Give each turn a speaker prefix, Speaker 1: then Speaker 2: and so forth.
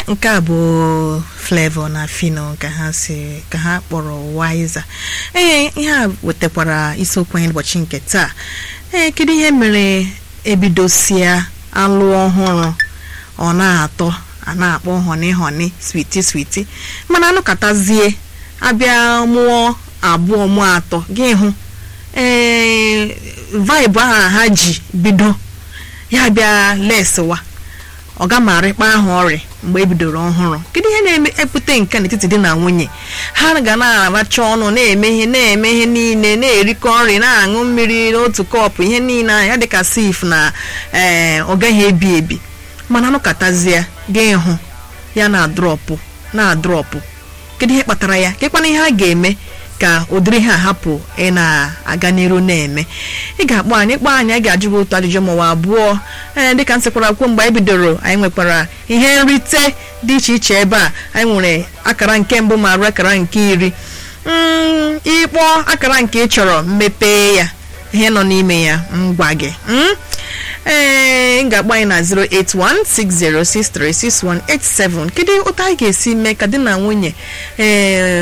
Speaker 1: nke a bụ Flavour na Fino ka ha si ka ha kpọrọ Wiser ee ihe a wetakwara isiokwu anyị ụbọchị nke taa ee kedu ihe mere ebidosia alụ ọhụrụ ọ na-atọ a na-akpọ honi honi switi switi mana anụkatazie abịa mụọ abụọ mụọ atọ gị hụ ee vibe ahụ ha ji bido ya bịa leswa ọ gamarịkpa ahụ ọrịa mgbe ebidoro ọhụrụ kedu ihe na-epụta nke n'etiti di na nwunye ha ga na-aracha ọnụ na-eme ihe na-eme ihe niile na-erikọ nri na-aṅụ mmiri n'otu kọpụ ihe niile ya dịka sif na ee ọ gaghị ebi ebi mana anụkatazie ga ịhụ ya na-adrọpụ na-adrọpụ kedu ihe kpatara ya kekwana ihe a ga-eme ka ụdịrị ha hapụ ị na-aga n'iru na-eme ị ga-akpọ anyị kpọọ anyị a ga-ajụ gị otu ajụjụ maọwa abụọ ee dịka nsịkwara kwuo mgbe anyị bidoro anyị nwekwara ihe nrite dị iche iche ebe a anyị nwere akara nke mbụ ma ruo akara nke iri ịkpọọ akara nke ị chọrọ mmepe ya ihe nọ n'ime ya ngwa gị ee ị ga-agba anyị na 08160636187 kedu ụtọ anyị ga-esi mee ka di na nwunye ee